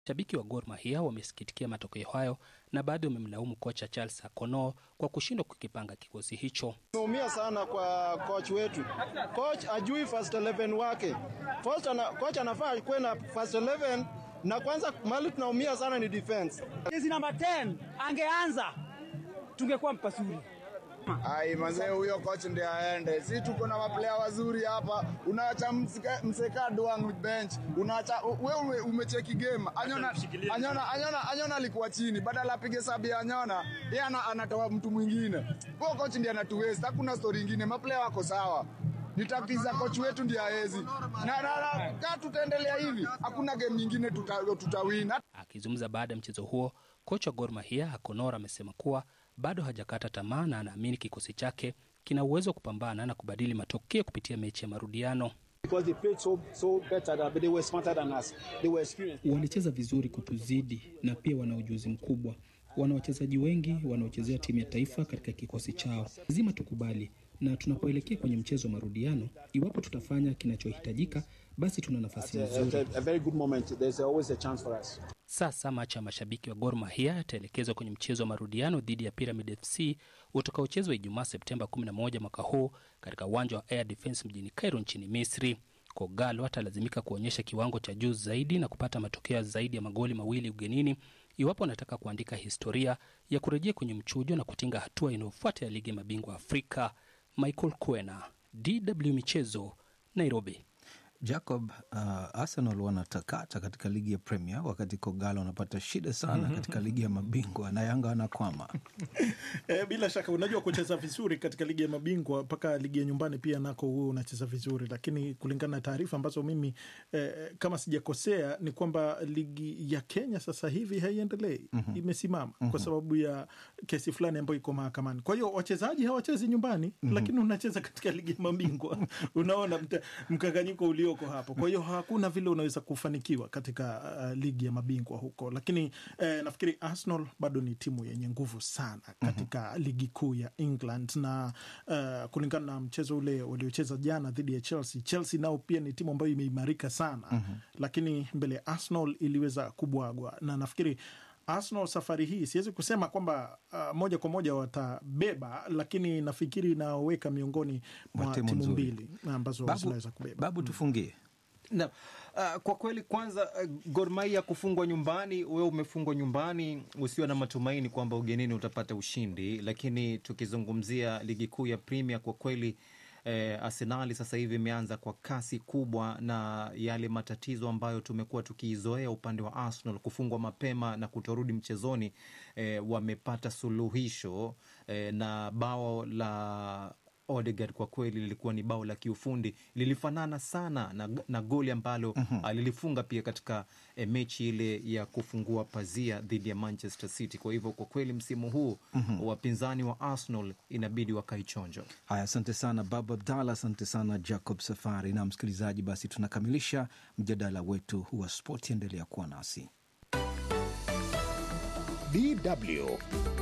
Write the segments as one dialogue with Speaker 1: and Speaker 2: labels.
Speaker 1: Mashabiki wa Gor Mahia wamesikitikia matokeo hayo na baadhi wamemlaumu kocha Charles Akono kwa kushindwa kukipanga kikosi hicho.
Speaker 2: Tumeumia sana kwa coach wetu. Coach ajui first 11 wake. First ana, coach anafaa kuwe na first 11 na kwanza mali tunaumia sana ni defense.
Speaker 3: Jezi namba 10 angeanza tungekuwa mpasuri.
Speaker 4: Ai mazee, huyo coach ndiye aende. Si tuko na maplaya wazuri hapa, unaacha mseka doang bench, unaacha wewe umecheki game. Anyona Anyona Anyona Anyona alikuwa chini, badala apige sabi ya Anyona, yeye anatoa mtu mwingine. Huyo coach ndiye anatuweza, hakuna story nyingine. Maplaya wako sawa ni tactics za coach wetu ndiye aezi na, na, na kama tutaendelea hivi hakuna game nyingine tuta, tutawina.
Speaker 1: Akizungumza baada ya mchezo huo, kocha wa Gor Mahia Akonora amesema kuwa bado hajakata tamaa na anaamini kikosi chake kina uwezo wa kupambana na kubadili matokeo kupitia mechi ya marudiano.
Speaker 5: Walicheza vizuri kutuzidi na pia wana ujuzi mkubwa. Wana wachezaji wengi wanaochezea timu ya taifa katika kikosi chao. Lazima tukubali, na tunapoelekea kwenye mchezo wa marudiano, iwapo tutafanya kinachohitajika, basi tuna nafasi nzuri.
Speaker 1: Sasa macho ya mashabiki wa Gor Mahia yataelekezwa kwenye mchezo wa marudiano dhidi ya Pyramid FC utakaochezwa Ijumaa Septemba 11 mwaka huu katika uwanja wa Air Defence mjini Cairo nchini Misri. Kogalo atalazimika kuonyesha kiwango cha juu zaidi na kupata matokeo zaidi ya magoli mawili ugenini iwapo anataka kuandika historia ya kurejea kwenye mchujo na kutinga hatua inayofuata ya ligi ya mabingwa Afrika. Michael Kwena, DW Michezo, Nairobi.
Speaker 6: Jacob, uh, Arsenal wanatakata katika ligi ya Premier wakati Kogalo wanapata shida sana katika ligi ya mabingwa na Yanga wanakwama.
Speaker 7: E, bila shaka unajua kucheza vizuri katika ligi ya mabingwa mpaka ligi ya nyumbani pia nako huo unacheza vizuri, lakini kulingana na taarifa ambazo mimi eh, kama sijakosea ni kwamba ligi ya Kenya sasa hivi haiendelei, mm-hmm. imesimama mm-hmm. kwa sababu ya kesi fulani ambayo iko mahakamani. Kwa hiyo wachezaji hawachezi nyumbani mm-hmm. lakini unacheza katika ligi ya mabingwa unaona mkanganyiko ulio hapo. Kwa hiyo hakuna vile unaweza kufanikiwa katika uh, ligi ya mabingwa huko, lakini eh, nafikiri Arsenal bado ni timu yenye nguvu sana katika mm -hmm. ligi kuu ya England na uh, kulingana na mchezo ule waliocheza jana dhidi ya Chelsea. Chelsea nao pia ni timu ambayo imeimarika sana mm -hmm. lakini mbele ya Arsenal iliweza kubwagwa na nafikiri Arsenal safari hii siwezi kusema kwamba uh, moja kwa moja watabeba, lakini nafikiri inaweka miongoni mwa timu mbili ambazo zinaweza kubeba.
Speaker 6: Babu, tufungie
Speaker 8: na uh, kwa kweli kwanza uh, Gor Mahia kufungwa nyumbani, wewe umefungwa nyumbani, usiwe na matumaini kwamba ugenini utapata ushindi. Lakini tukizungumzia ligi kuu ya Premier, kwa kweli eh, Arsenali sasa hivi imeanza kwa kasi kubwa, na yale matatizo ambayo tumekuwa tukiizoea upande wa Arsenal, kufungwa mapema na kutorudi mchezoni, eh, wamepata suluhisho eh, na bao la Odegaard kwa kweli lilikuwa ni bao la kiufundi, lilifanana sana na, na goli ambalo mm -hmm. alilifunga pia katika e, mechi ile ya kufungua pazia dhidi ya Manchester City. Kwa hivyo kwa kweli msimu huu mm -hmm. wapinzani wa Arsenal inabidi wakaichonjo.
Speaker 6: Haya, asante sana Babu Abdallah, asante sana Jacob Safari. Na msikilizaji, basi tunakamilisha mjadala wetu wa spoti. Endelea kuwa nasi.
Speaker 9: DW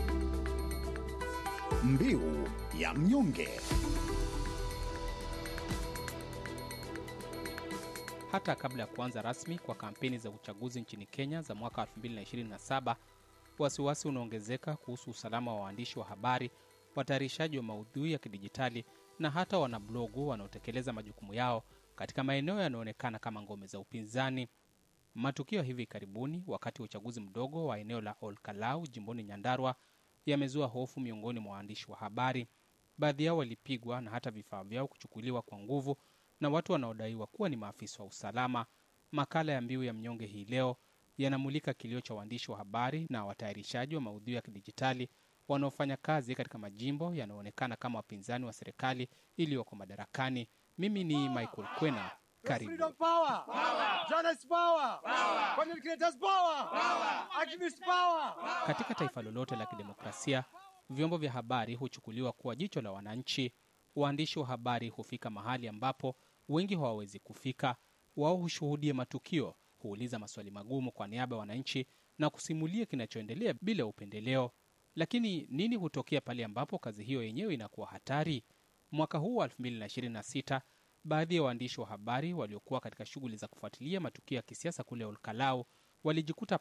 Speaker 9: Mbiu ya mnyonge.
Speaker 1: Hata kabla ya kuanza rasmi kwa kampeni za uchaguzi nchini Kenya za mwaka 2027, wasiwasi unaongezeka kuhusu usalama wa waandishi wa habari, watayarishaji wa maudhui ya kidijitali na hata wanablogu wanaotekeleza majukumu yao katika maeneo yanayoonekana kama ngome za upinzani. Matukio hivi karibuni wakati wa uchaguzi mdogo wa eneo la Olkalau jimboni Nyandarua yamezua hofu miongoni mwa waandishi wa habari. Baadhi yao walipigwa na hata vifaa vyao kuchukuliwa kwa nguvu na watu wanaodaiwa kuwa ni maafisa wa usalama. Makala ya Mbiu ya Mnyonge hii leo yanamulika kilio cha waandishi wa habari na watayarishaji wa maudhui ya kidijitali wanaofanya kazi katika majimbo yanayoonekana kama wapinzani wa serikali iliyoko madarakani. Mimi ni Michael Kwena, karibu. Katika taifa lolote la kidemokrasia, vyombo vya habari huchukuliwa kuwa jicho la wananchi. Waandishi wa habari hufika mahali ambapo wengi hawawezi kufika. Wao hushuhudia matukio, huuliza maswali magumu kwa niaba ya wananchi na kusimulia kinachoendelea bila upendeleo. Lakini nini hutokea pale ambapo kazi hiyo yenyewe inakuwa hatari? Mwaka huu wa 2026 baadhi ya waandishi wa habari waliokuwa katika shughuli za kufuatilia matukio ya kisiasa kule Olkalau walijikuta